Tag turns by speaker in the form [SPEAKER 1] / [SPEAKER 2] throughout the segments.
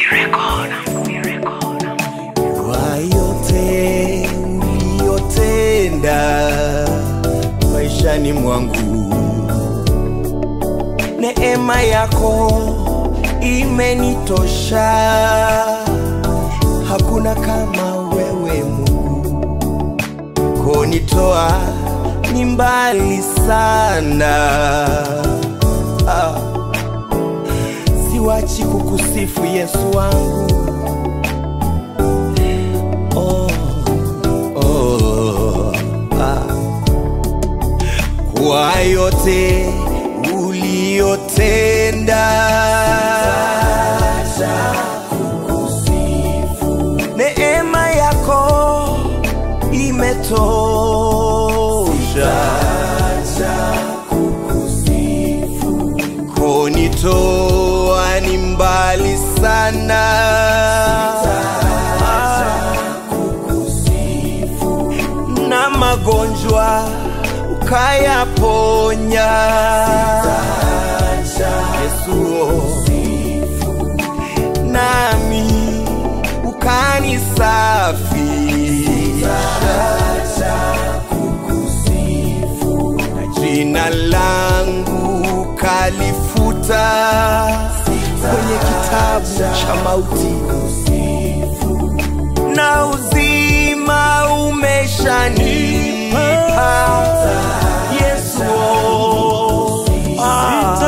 [SPEAKER 1] kwa yote uliyotenda maishani mwangu, neema yako imenitosha, hakuna kama wewe Mungu, konitoa ni mbali sana ah. Siwachi kukusifu Yesu wangu oh, oh, ah. Kwa yote uliyotenda neema yako imetosha konitoa ni mbali sana na magonjwa ukayaponya Yesu nami ukanisafisha na jina langu kalifuta kwenye kitabu cha mauti na uzima umeshanipa Yesu ah.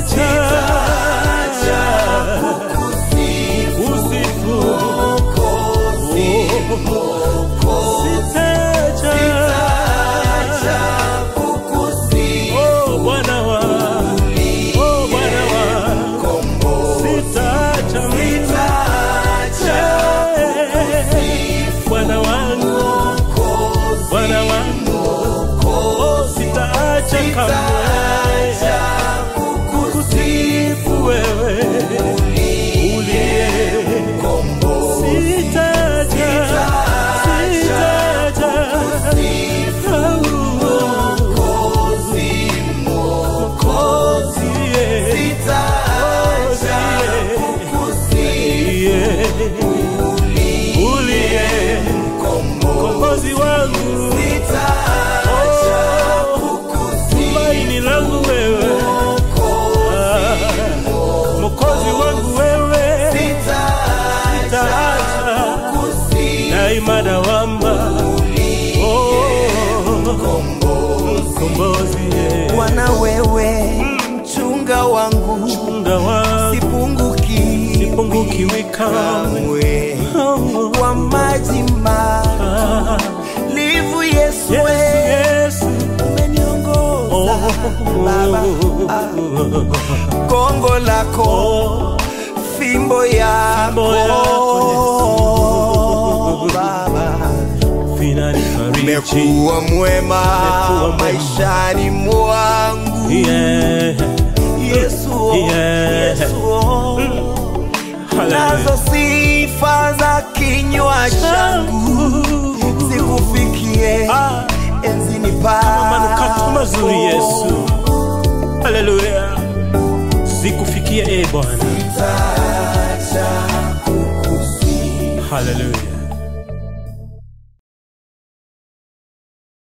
[SPEAKER 2] Bwana wangu, Bwana wangu, oh, sitaacha kamwe kukusifu wewe uliye sitaacha, sitaacha Mwokozi, yeah. uliye mkombozi wangu tumaini langu wewe Ah, mwokozi wangu wewe sitaacha daima dawamba mkombozi yeah.
[SPEAKER 1] Bwana wewe mchunga wangu
[SPEAKER 2] Munga wangu
[SPEAKER 1] sipunguki
[SPEAKER 2] sipungukiwi kamwe
[SPEAKER 1] kamwe kwa maji malivu Yesu
[SPEAKER 2] Yesu,
[SPEAKER 1] we
[SPEAKER 2] Yesu.
[SPEAKER 1] umeniongoza Baba ah. gongo lako
[SPEAKER 2] Oh,
[SPEAKER 1] fimbo yako
[SPEAKER 2] yako,
[SPEAKER 1] Baba
[SPEAKER 2] vinanifariji.
[SPEAKER 1] umekuwa mwema
[SPEAKER 2] mwema.
[SPEAKER 1] maishani mwangu
[SPEAKER 2] Yeah.
[SPEAKER 1] Yesu
[SPEAKER 2] Yeah.
[SPEAKER 1] Yesu
[SPEAKER 2] Hallelujah.
[SPEAKER 1] nazo sifa za kinywa changu zikufikie
[SPEAKER 2] Ah,
[SPEAKER 1] enzini
[SPEAKER 2] manukato mazuri
[SPEAKER 1] pako
[SPEAKER 2] Yesu. Haleluya. Zikufikie e Bwana. Haleluya.